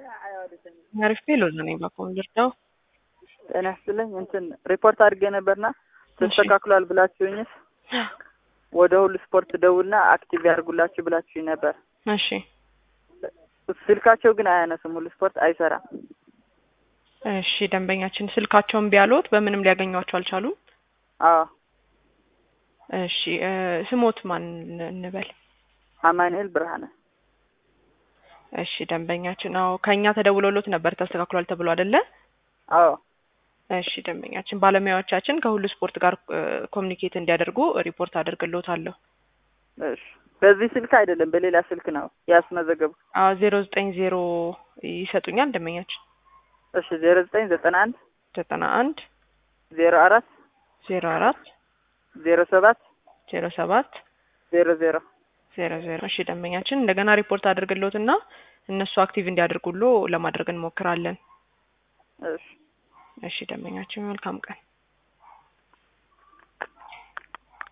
አሪፍ ሎዝ ነኝ ባኮም ልርዳው ጤና ይስጥልኝ። እንትን ሪፖርት አድርጌ ነበርና ተስተካክሏል ብላችሁኝስ ወደ ሁሉ ስፖርት ደውልና አክቲቭ ያድርጉላችሁ ብላችሁኝ ነበር። እሺ ስልካቸው ግን አያነሱም። ሁሉ ስፖርት አይሰራም። እሺ ደንበኛችን ስልካቸውን ቢያሉት በምንም ሊያገኟቸው አልቻሉም። አዎ እሺ እ ስሞት ማን እንበል? አማኑኤል ብርሃነ እሺ ደንበኛችን አዎ ከእኛ ተደውሎሎት ነበር ተስተካክሏል ተብሎ አይደለ? አዎ እሺ ደንበኛችን ባለሙያዎቻችን ከሁሉ ስፖርት ጋር ኮሚኒኬት እንዲያደርጉ ሪፖርት አደርግሎታለሁ። እሺ በዚህ ስልክ አይደለም በሌላ ስልክ ነው ያስመዘገቡ። አዎ ዜሮ ዘጠኝ ዜሮ ይሰጡኛል ደንበኛችን እሺ ዜሮ ዘጠኝ ዘጠና አንድ ዘጠና አንድ ዜሮ አራት ዜሮ አራት ዜሮ ሰባት ዜሮ ሰባት ዜሮ ዜሮ ዜሮ ዜሮ እሺ ደንበኛችን እንደገና ሪፖርት አድርግሎትና እነሱ አክቲቭ እንዲያደርጉሎ ለማድረግ እንሞክራለን። እሺ እሺ ደንበኛችን መልካም ቀን